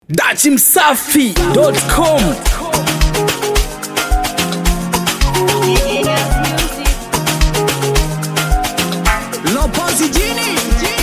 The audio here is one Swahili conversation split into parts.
dachimsafi.com Lopozi jini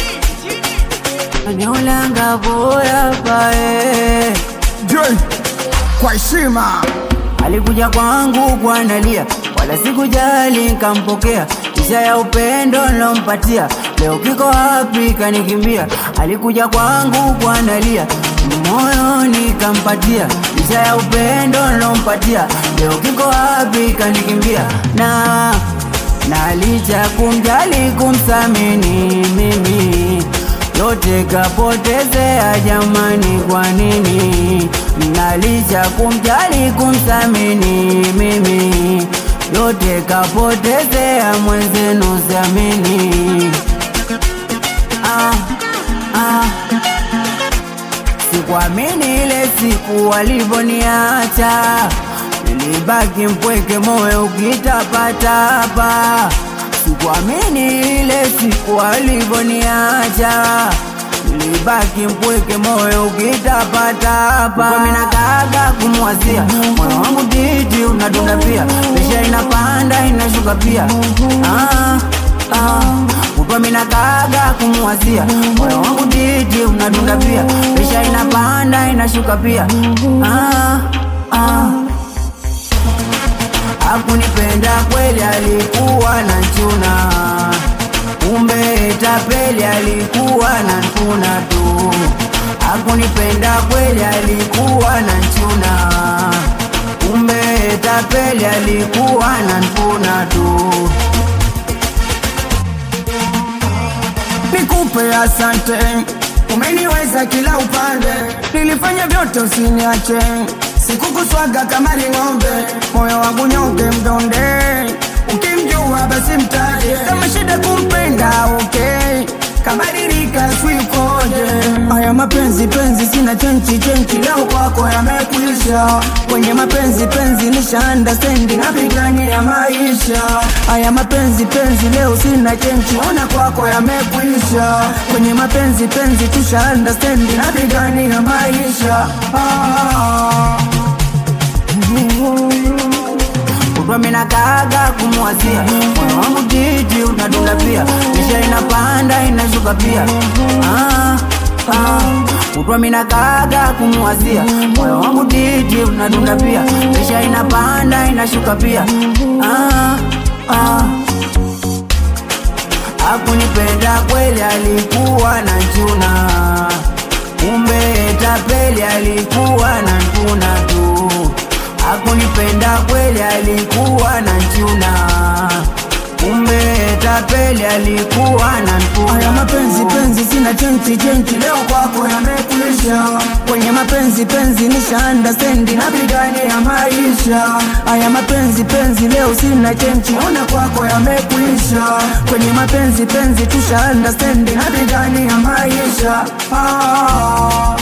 Niolanga bora pae J kwa heshima alikuja kwangu kwanalia, wala sikujali nkampokea, kisha ya upendo nilompatia, leo kiko wapi kanikimbia. Alikuja kwangu kwanalia, moyo nikampatia, kisha ya upendo nilompatia, leo kiko wapi kanikimbia. na na licha kumjali kumsamini mimi yote kapotezea jamani, kwa nini? Na licha kumjali kumsamini mimi yote kapotezea mwenzenu, siamini. Ah, ah. Sikuamini ile siku walivoniacha, nilibaki mpweke, moyo ukitapatapa. Sikuamini ile siku walivoniacha, nilibaki mpweke, moyo ukitapatapa. Mimi nakaga kumwazia, moyo wangu titi unadunda pia, presha inapanda inashuka pia. Ah, ah. Upo mina kaga kumwazia moyo wangu titi unadunda pia, presha inapanda inashuka pia. Ah, ah. Hakunipenda kweli, alikuwa na nchuna, kumbe tapeli, alikuwa na nkuna tu. Hakunipenda kweli, alikuwa na nchuna, kumbe tapeli, alikuwa na nkuna tu. nikupe asante, umeniweza kila upande, nilifanya vyote usiniache, sikukuswaga kama ng'ombe, moyo wangu nyonge mdonde, ukimjua basi mtaje, kama shida kumpenda okay kabadilika swikoje haya mapenzi penzi sina chenchi chenchi leo kwako yamekuisha kwenye mapenzi penzi nisha understand napigania maisha haya mapenzi penzi leo sina chenchi ona kwako yamekuisha kwenye mapenzi penzi tusha understand napigania maisha ah. Kutwa mina kaga kumwazia moyo wangu titi unadunda pia, kisha inapanda inashuka pia. Ah, ah. Kutwa mina kaga kumwazia moyo wangu titi unadunda pia, kisha inapanda inashuka pia. Ah, ah. Hakunipenda kweli, alikuwa na chuna, kumbe tapeli, alikuwa na nkuna tu. Hakunipenda kweli, alikuwa na nchuna, kumbe tapeli, alikuwa na nkuna Haya mapenzi penzi sina chenchi chenchi leo kwako yamekuisha kwenye mapenzi penzi nisha understand napigania maisha haya mapenzi penzi leo sina chenchi ona kwako yamekuisha kwenye mapenzi penzi tusha understand napigania maisha ah.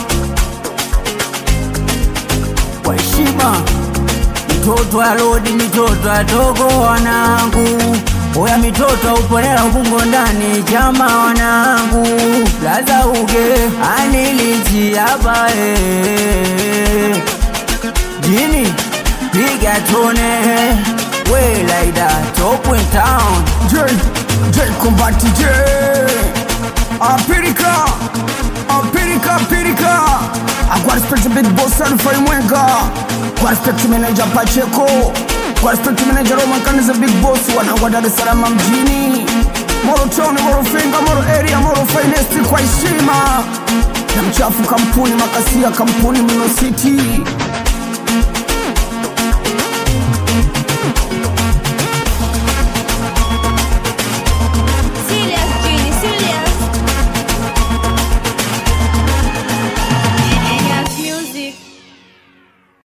kwa heshima. Mitoto alodi, mitoto adogo wanangu, oya mitoto upolela ubungo ndani chama wanangu, laza uge anilichi hapa eh. jini piga tone we like that top in town J J Kombati J Apirika Apirika Apirika Kwa respect big boss Alfa Mwenga Kwa respect manager Pacheco Kwa respect manager Roman Kaniza big boss Wanangwa Dar es Salaam mjini Moro Town, Moro Finga, Moro Area, Moro Finest kwa heshima na mchafu kampuni makasia kampuni Mino City